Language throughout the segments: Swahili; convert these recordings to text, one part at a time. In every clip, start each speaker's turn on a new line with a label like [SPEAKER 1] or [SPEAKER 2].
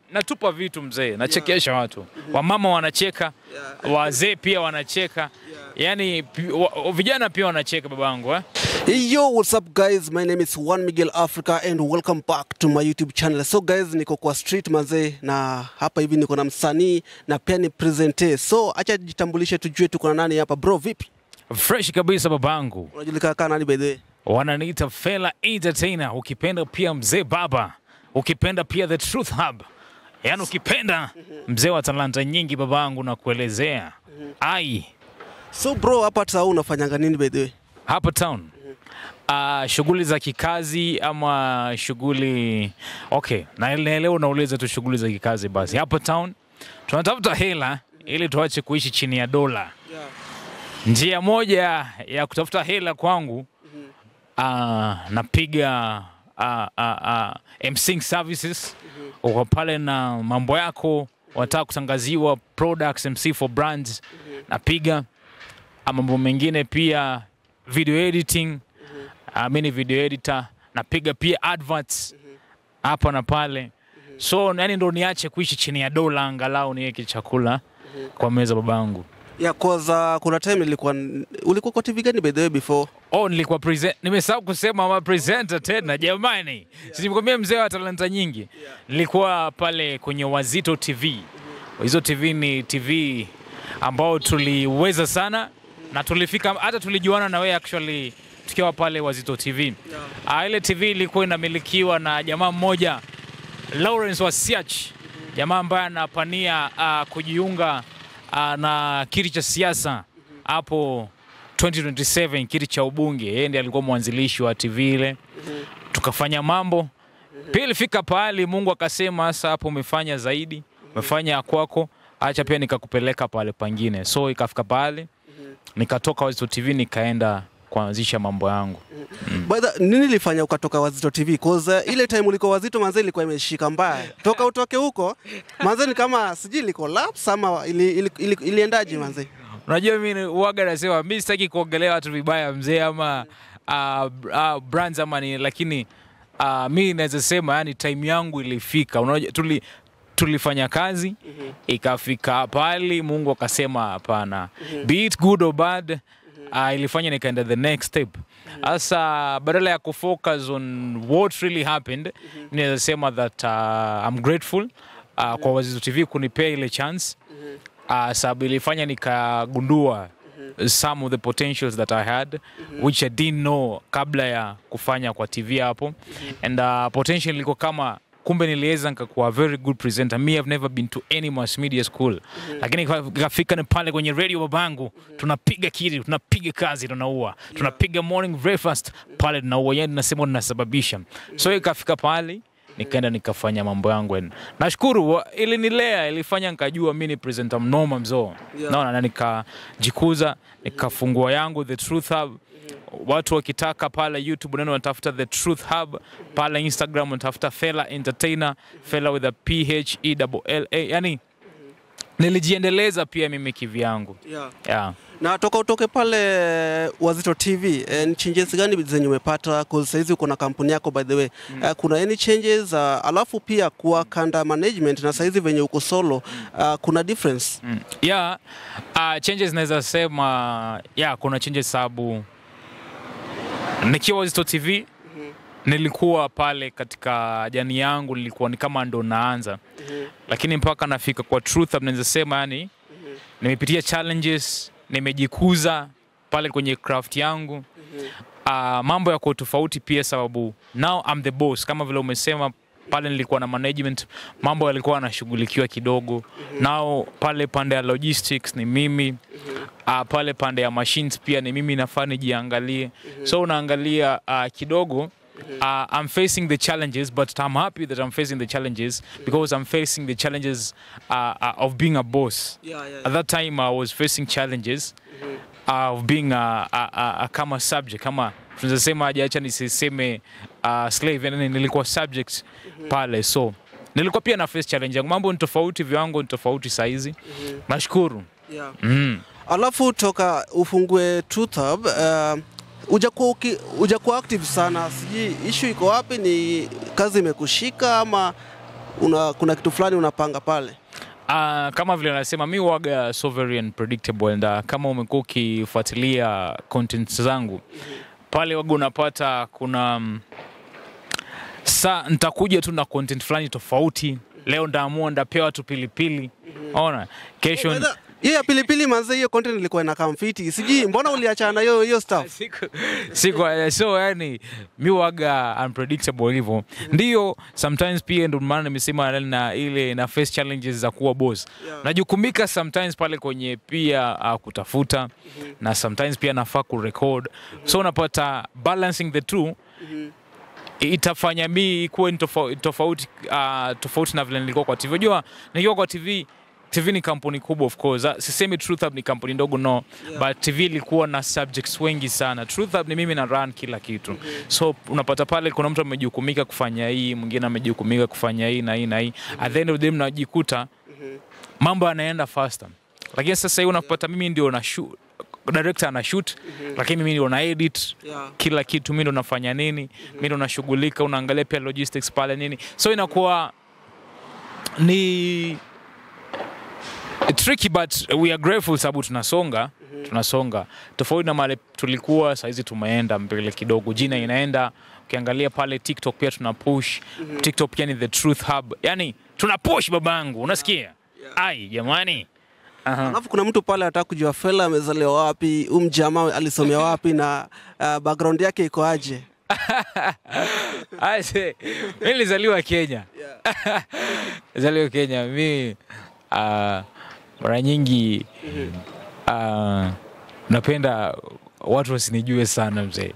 [SPEAKER 1] natupa vitu mzee, nachekesha watu, wamama wanacheka, wazee pia wanacheka, yani pi- wa- vijana pia wanacheka babangu eh?
[SPEAKER 2] Hey, Yo, what's up guys? My name is Juan Miguel Africa and welcome back to my YouTube channel. So guys, niko kwa street mazee na hapa hivi niko na msanii na pia ni presenter. So acha jitambulishe tujue tuko na nani hapa. Bro, vipi?
[SPEAKER 1] Fresh kabisa babangu,
[SPEAKER 2] Unajulikana kama nani by the way?
[SPEAKER 1] wananiita Fela Entertainer, ukipenda pia mzee baba, ukipenda pia the Truth Hub, yaani ukipenda mzee wa talanta nyingi babangu, na kuelezea ai
[SPEAKER 2] So bro, hapa town unafanyanga nini by the way?
[SPEAKER 1] hapa town uh, shughuli za kikazi ama shughuli okay, na leo unauliza tu shughuli za kikazi. Basi hapa town tunatafuta hela ili tuache kuishi chini ya dola. Njia moja ya kutafuta hela kwangu uh, napiga uh, uh, uh, MCing services uko pale na mambo yako, wanataka kutangaziwa products, MC for brands, napiga Ah, mambo mengine pia video editing uh, mi ni video editor napiga pia adverts hapa na pale so yani ndo niache kuishi chini ya dola angalau niweke chakula kwa meza babangu
[SPEAKER 2] Yeah, cause uh, kuna time nilikuwa ulikuwa kwa TV gani by the way before?
[SPEAKER 1] oh nilikuwa present nimesahau kusema ma presenter tena jamani si nimekwambia mzee wa talanta nyingi nilikuwa pale kwenye wazito tv hizo tv ni tv ambao tuliweza sana na tulifika hata tulijuana na wewe actually tukiwa pale wazito tv Ah, ile tv ilikuwa inamilikiwa na jamaa mmoja Lawrence Wasiach, jamaa ambaye anapania uh, kujiunga uh, na kiti cha siasa hapo 2027 kiti cha ubunge. Yeye ndiye alikuwa mwanzilishi wa TV ile, tukafanya mambo pia. Ilifika pahali Mungu akasema, sasa hapo umefanya zaidi, umefanya ya kwako, acha pia nikakupeleka pale pangine. So ikafika pahali nikatoka Wazito TV nikaenda kuanzisha mambo yangu.
[SPEAKER 2] By the, nini ilifanya ukatoka Wazito TV? Cause uh, ile time ulikuwa Wazito manze ilikuwa imeshika mbaya. Toka utoke huko manze ni kama sijui liko lapse ama ili, ili, ili, iliendaje manze?
[SPEAKER 1] Unajua mimi uwaga nasema mimi sitaki kuongelea watu vibaya mzee ama uh, uh, brands ama ni lakini uh, mi naweza sema yani time yangu ilifika. Unajua tuli tulifanya kazi ikafika pali Mungu akasema hapana, be it good or bad uh, ilifanya nikaenda the next step. Sasa badala ya kufocus on what really happened, naweza sema that uh, I'm grateful uh, kwa Wazito TV kunipea ile chance uh, sababu ilifanya nikagundua some of the potentials that I had which I didn't know kabla ya kufanya kwa TV hapo and uh, potential ilikuwa kama kumbe niliweza nikakuwa a very good presenter me I've never been to any mass media school lakini ikafika ni pale kwenye radio babangu tunapiga kiri tunapiga kazi tunaua tunapiga morning breakfast pale tunaua yani nasema tunasababisha so ikafika pale nikaenda nikafanya mambo yangu and nashukuru wa- ilinilea ilifanya nikajua mi ni presenter mnoma mzoo
[SPEAKER 2] Yeah.
[SPEAKER 1] naona na nikajikuza nikafungua yangu the truth hub watu wakitaka pale youtube neno wanatafuta the truth hub pale instagram wanatafuta fela entertainer fela with a p h e l a yani nilijiendeleza pia mimi kivyangu
[SPEAKER 2] Yeah.
[SPEAKER 1] yeah.
[SPEAKER 2] Na toka utoke pale Wazito TV, eh, ni changes gani zenye umepata? Cause saizi uko na kampuni yako by the way. Eh, kuna any changes uh, alafu pia kuwa kanda management na saizi venye uko solo uh, kuna difference.
[SPEAKER 1] Mm. Yeah, uh, changes naweza sema yeah, kuna changes sababu nikiwa Wazito TV nilikuwa pale katika jani yangu nilikuwa ni kama ndo naanza lakini mpaka nafika kwa truth Hub naweza sema yani nimepitia challenges nimejikuza pale kwenye craft yangu uh, mambo yako tofauti pia sababu now I'm the boss kama vile umesema pale nilikuwa na management mambo yalikuwa yanashughulikiwa kidogo nao pale pande ya logistics ni mimi uh, pale pande ya machines pia ni mimi nafaa nijiangalie so unaangalia uh, kidogo Uh, I'm facing the challenges, but I'm happy that I'm facing the challenges because I'm facing the challenges uh, uh, of being a boss.
[SPEAKER 2] Yeah, yeah,
[SPEAKER 1] At that time, I was facing challenges uh, of being a, a, a, a kama subject kama tunaweza sema aje, acha nisiseme uh, slave, yani nilikuwa subject pale, so nilikuwa pia na face challenge yangu. Mambo ni tofauti, viwango ni tofauti saizi. Nashukuru
[SPEAKER 2] Yeah.
[SPEAKER 1] mm.
[SPEAKER 2] Alafu toka ufungue Truth Hub uh, ujakuwa uki- ujakuwa active sana, sijui issue iko wapi? Ni kazi imekushika ama una, kuna kitu fulani unapanga pale?
[SPEAKER 1] Uh, kama vile nasema mi waga so very unpredictable and uh, kama umekuwa ukifuatilia content zangu pale waga unapata kuna um, sa nitakuja tu na content fulani tofauti leo ndaamua ndapewa tu pilipili ona kesho
[SPEAKER 2] Whether- Hiyo ya pilipili manze, hiyo content ilikuwa inakaa mfiti, sijui mbona uliachana na hiyo hiyo stuff?
[SPEAKER 1] siku, siku so yani mi waga unpredictable hivyo ndio sometimes pia ndo maana nimesema na ile na face challenges za kuwa boss
[SPEAKER 2] Yeah.
[SPEAKER 1] najukumika sometimes pale kwenye pia uh, kutafuta na sometimes pia nafaa kurecord so unapata balancing the two itafanya mi kuwe ni tofa- tofauti uh, tofauti na vile nilikuwa kwa tv unajua nikiwa kwa tv tv ni kampuni kubwa of course Ah, sisemi truth hub ni kampuni ndogo no
[SPEAKER 2] Yeah.
[SPEAKER 1] but tv ilikuwa na subjects wengi sana truth hub ni mimi na run kila kitu so unapata pale kuna mtu amejukumika kufanya hii mwingine amejukumika kufanya hii na hii na hii at the end of the day mnajikuta mambo yanaenda faster lakini sasa hii unapata mimi ndio na shoot director ana shoot lakini mimi ndio na edit
[SPEAKER 2] Yeah.
[SPEAKER 1] kila kitu mi ndo nafanya nini mi ndo nashughulika unaangalia pia logistics pale nini so inakuwa ni tricky but we are grateful sababu tunasonga tunasonga tofauti na male tulikuwa sahizi tumeenda mbele kidogo jina inaenda ukiangalia pale tiktok pia tuna push tiktok pia ni the truth hub yani tuna push babangu unasikia ai jamani Aha.
[SPEAKER 2] Alafu kuna mtu pale anataka kujua Fela amezaliwa wapi, huyu mjamaa alisomea wapi na uh, background yake iko aje?
[SPEAKER 1] Aise, mi nilizaliwa Kenya. Nilizaliwa Kenya. Mi uh, mara nyingi uh, napenda watu wasinijue sana mzee,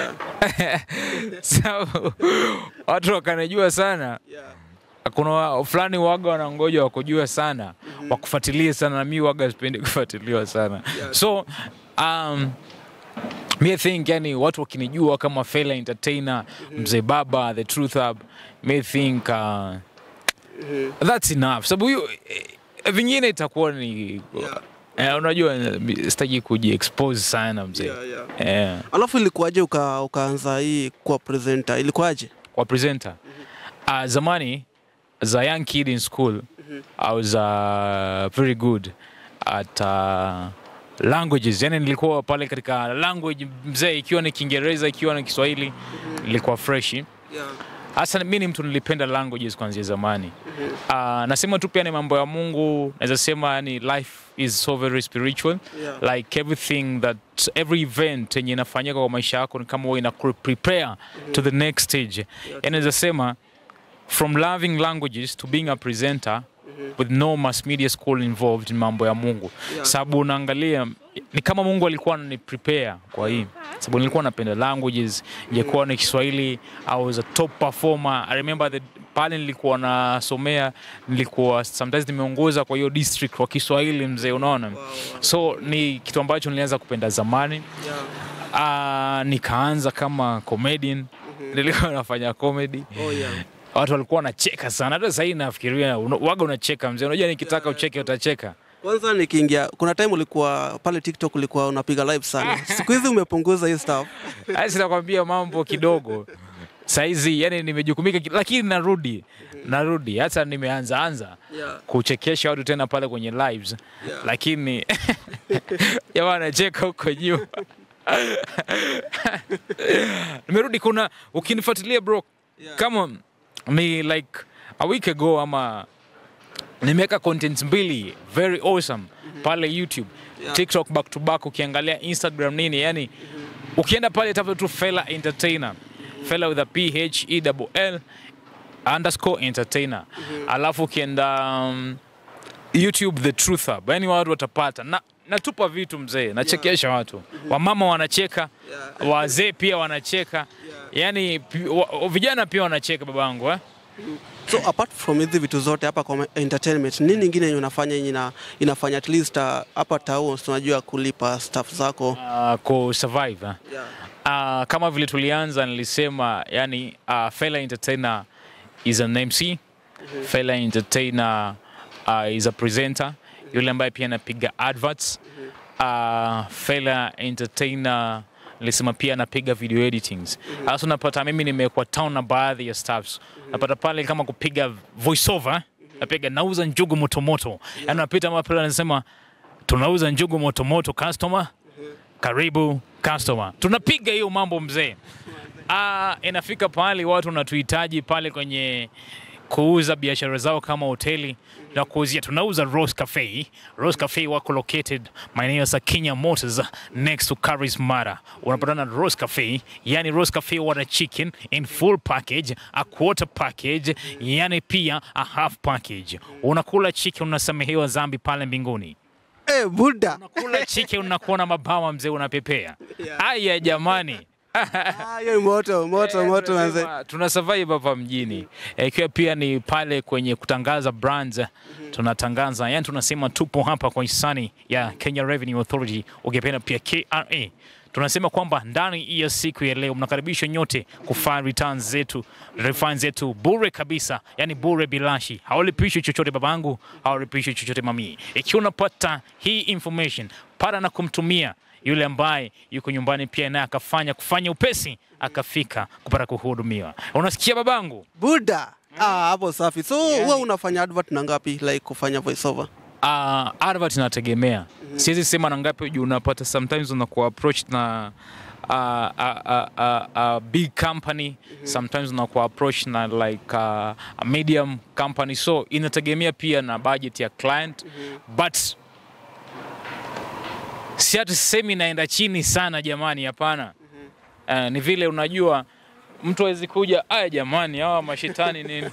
[SPEAKER 1] sababu watu wakanijua sana kuna wa- fulani waga wanangoja wakujua sana wakufuatilie sana na mi waga sipendi kufuatiliwa sana so um, mi I think yani watu wakinijua kama Fela entertainer mzee baba the truth hub mi think uh, that's enough sababu hiyo eh, vingine itakuwa ni eh, unajua eh, sitaki kujiexpose sana mzee eh,
[SPEAKER 2] Alafu ilikuwaje uka, ukaanza hii kuwa presenter? Ilikuwaje?
[SPEAKER 1] kwa presenter uh, zamani as a young kid in school I was uh, very good at uh, languages yani nilikuwa pale katika language mzee ikiwa ni kiingereza ikiwa ni kiswahili nilikuwa freshi hasa mi ni mtu nilipenda languages kuanzia zamani uh, nasema tu pia ni mambo ya mungu naweza sema yani life is so very spiritual
[SPEAKER 2] Yeah.
[SPEAKER 1] like everything that every event yenye inafanyika kwa maisha yako ni kama huwa ina prepare to the next stage yani naweza sema from loving languages to being a presenter with no mass media school involved in mambo ya mungu
[SPEAKER 2] Yeah.
[SPEAKER 1] sababu unaangalia ni kama mungu alikuwa anani prepare kwa hii sababu nilikuwa napenda languages ingekuwa ni kiswahili i was a top performer i remember the pale nilikuwa nasomea nilikuwa sometimes nimeongoza kwa hiyo district kwa kiswahili mzee unaona so ni kitu ambacho nilianza kupenda zamani uh, nikaanza kama comedian nilikuwa nafanya comedy
[SPEAKER 2] Oh, yeah.
[SPEAKER 1] watu walikuwa wanacheka sana hata sahii nafikiria una- waga unacheka mzee unajua nikitaka ucheke utacheka
[SPEAKER 2] Kwanza nikiingia, kuna time ulikuwa pale TikTok ulikuwa unapiga live sana. Siku hizi umepunguza hii stuff.
[SPEAKER 1] Asi nakwambia mambo kidogo saizi, yani nimejukumika, ki- lakini narudi narudi, hata nimeanza anza
[SPEAKER 2] Yeah.
[SPEAKER 1] kuchekesha watu tena pale kwenye lives
[SPEAKER 2] Yeah.
[SPEAKER 1] lakini jamaa anacheka huko juu. Nimerudi, kuna ukinifuatilia bro,
[SPEAKER 2] Yeah.
[SPEAKER 1] kama ni like a week ago ama nimeweka content mbili very awesome pale YouTube
[SPEAKER 2] Yeah.
[SPEAKER 1] TikTok back to back, ukiangalia Instagram nini, yani ukienda pale tafuta tu Fela Entertainer, Fela with a P H E double L underscore entertainer, alafu ukienda um, YouTube the truth hub, yani watu watapata na natupa vitu mzee, nachekesha watu, wamama wanacheka, wazee pia wanacheka, yani pi- wa, vijana pia wanacheka babangu eh?
[SPEAKER 2] So apart from hizi vitu zote hapa kwa entertainment, nini ingine yenye unafanya yenye ina, inafanya at least uh, hapa town tunajua kulipa staff zako?
[SPEAKER 1] Uh, ku survive eh?
[SPEAKER 2] Yeah.
[SPEAKER 1] Uh, kama vile tulianza nilisema yani uh, Fela Entertainer is an MC Fela Entertainer uh, is a presenter yule ambaye pia anapiga adverts uh, Fela Entertainer nilisema pia napiga video editings. Sasa unapata mimi nimekuwa town na baadhi ya staffs. Napata pale kama kupiga voiceover, napiga nauza njugu motomoto. Yaani napita mahali pale anasema tunauza njugu motomoto customer karibu customer. Tunapiga hiyo mambo mzee. Ah, inafika pahali watu wanatuhitaji pale kwenye kuuza biashara zao kama hoteli na kuuzia. Tunauza Rose Cafe. Rose Cafe wako located maeneo ya Sakinya Motors next to Caris Mara. Unapatana na Rose Cafe, yani Rose Cafe wana chicken in full package, a quarter package, yani pia a half package. Unakula chicken unasamehewa dhambi pale mbinguni
[SPEAKER 2] Eh, Buddha.
[SPEAKER 1] kula chike unakuwa na mabawa mzee unapepea aya jamani
[SPEAKER 2] Ah, hiyo ni moto, moto, moto manze.
[SPEAKER 1] Tunasema, tuna survive hapa mjini Eh, ikiwa pia ni pale kwenye kutangaza brands tunatangaza yani tunasema tupo hapa kwa hisani ya Kenya Revenue Authority ukipenda pia KRA tunasema kwamba ndani ya siku ya leo mnakaribishwa nyote kufanya returns zetu refunds zetu bure kabisa yani bure bilashi haulipishi chochote babangu haulipishi chochote mamii ikiwa unapata hii information para na kumtumia yule ambaye yuko nyumbani pia naye akafanya kufanya upesi akafika kupata kuhudumiwa. Unasikia babangu?
[SPEAKER 2] Buddha. Ah, hapo safi. So wewe unafanya advert na ngapi like kufanya voiceover?
[SPEAKER 1] Uh, advert inategemea, siwezi sema na ngapi juu unapata sometimes unakuwa approach na uh, a, a, a, a big company sometimes unakuwa approach na like uh, a medium company so inategemea pia na budget ya client but si ati sisemi inaenda chini sana jamani, hapana. Uh, ni vile unajua mtu awezi kuja aya, jamani, hawa mashetani nini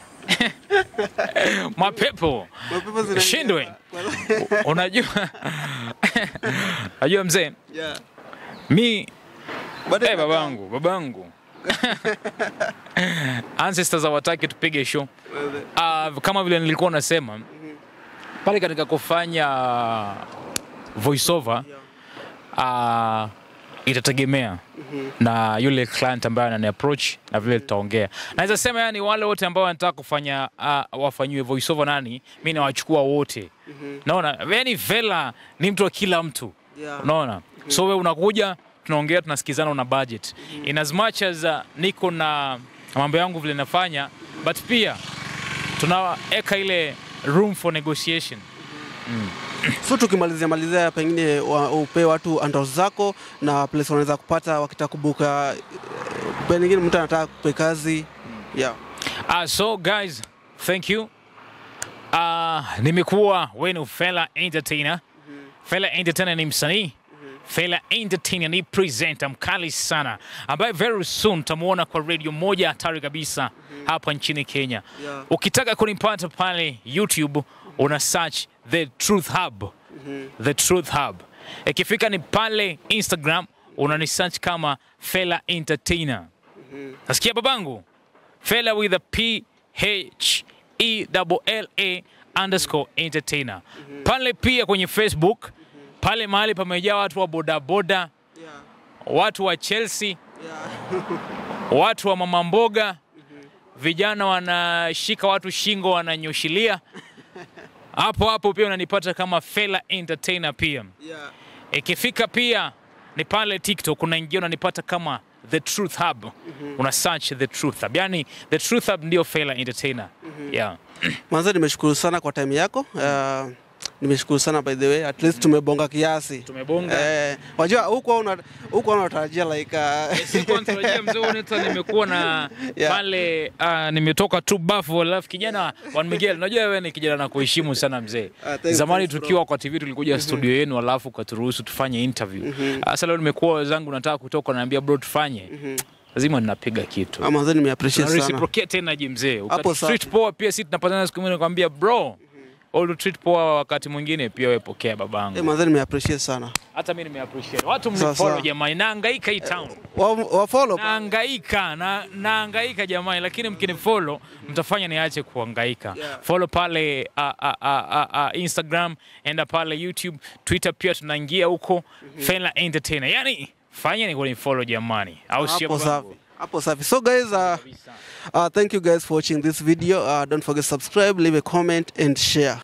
[SPEAKER 1] mapepo
[SPEAKER 2] Mapepo zinaingia.
[SPEAKER 1] shindwe. Unajua, unajua mzee,
[SPEAKER 2] Yeah.
[SPEAKER 1] mi
[SPEAKER 2] Bado
[SPEAKER 1] eh, babangu babangu ancestors hawataki tupige show uh, kama vile nilikuwa nasema pale katika kufanya voiceover uh, itategemea na yule client ambaye anani approach na vile tutaongea. Naweza sema yani wale wote ambao wanataka kufanya uh, wafanyiwe voiceover nani, mi nawachukua wote. Naona yani Vela ni mtu wa kila mtu
[SPEAKER 2] Yeah.
[SPEAKER 1] unaona so we unakuja tunaongea tunasikizana una budget in as much as uh, niko na mambo yangu vile nafanya but pia tunaweka ile room for negotiation
[SPEAKER 2] So tukimalizia malizia pengine wa, upe watu handles zako na place wanaweza kupata wakitaka kubuka eh, pengine mtu anataka kupe kazi. Yeah.
[SPEAKER 1] Uh, so guys, thank you. Uh, nimekuwa wenu Fela Entertainer. Fela Entertainer ni msanii. Fela Entertainer ni presenter mkali sana ambaye very soon tamuona kwa radio moja hatari kabisa hapa nchini Kenya.
[SPEAKER 2] Yeah.
[SPEAKER 1] Ukitaka kunipata pale YouTube una search The Truth Hub. The Truth Hub. Ikifika ni pale Instagram unani search kama Fela Entertainer. Nasikia babangu? Fela with a P H E L L A underscore entertainer. Pale pia kwenye Facebook, pale mahali pamejaa watu wa bodaboda,
[SPEAKER 2] Yeah.
[SPEAKER 1] watu wa Chelsea,
[SPEAKER 2] Yeah.
[SPEAKER 1] watu wa mama mboga, vijana wanashika watu shingo wananyoshilia. Hapo hapo pia unanipata kama Fela entertainer pia.
[SPEAKER 2] Yeah.
[SPEAKER 1] Ikifika pia ni pale TikTok unaingia unanipata kama The Truth Hub. Una search The Truth Hub. Yani The Truth Hub ndio Fela Entertainer. Yeah.
[SPEAKER 2] Mwanzo nimeshukuru sana kwa time yako. Uh, nimeshukuru sana by the way. At least tumebonga kiasi.
[SPEAKER 1] Tumebonga.
[SPEAKER 2] Eh, wajua huko una huko unatarajia like uh,
[SPEAKER 1] Sikuwa natarajia mzee Oneta nimekuwa na
[SPEAKER 2] Yeah.
[SPEAKER 1] pale uh, nimetoka tu bafu alafu kijana Juan Miguel unajua wewe ni kijana na kuheshimu sana mzee.
[SPEAKER 2] Ah, thanks,
[SPEAKER 1] Zamani
[SPEAKER 2] thanks, bro.
[SPEAKER 1] tukiwa kwa TV tulikuja studio yenu alafu ukaturuhusu tufanye interview. Sasa leo nimekuwa wenzangu nataka kutoka naambia bro tufanye. Lazima ninapiga kitu.
[SPEAKER 2] Ah, mwanzo nimeappreciate
[SPEAKER 1] Tuna
[SPEAKER 2] sana.
[SPEAKER 1] reciprocate energy mzee.
[SPEAKER 2] Hapo
[SPEAKER 1] Ukatutreat
[SPEAKER 2] safi.
[SPEAKER 1] poa pia sisi tunapatana siku nyingine nakwambia bro. All treat poa wakati mwingine pia wewe pokea babangu.
[SPEAKER 2] Eh, mwanzo nimeappreciate sana.
[SPEAKER 1] Hata mimi nimeappreciate. Watu
[SPEAKER 2] Sawa,
[SPEAKER 1] mnifollow
[SPEAKER 2] sawa.
[SPEAKER 1] jamani, nahangaika hii town.
[SPEAKER 2] Wa, wa follow.
[SPEAKER 1] Nahangaika, na nahangaika jamani, lakini mkinifollow mtafanya niache kuhangaika.
[SPEAKER 2] Yeah.
[SPEAKER 1] Follow pale uh, uh, uh, uh, uh, Instagram, enda pale YouTube, Twitter pia tunaingia huko Fela Entertainer. Yaani fanya ni kunifollow jamani. Au sio
[SPEAKER 2] Hapo
[SPEAKER 1] babangu?
[SPEAKER 2] safi. Hapo safi. So guys, uh, uh, thank you guys for watching this video. Uh, don't forget to subscribe, leave a comment and share.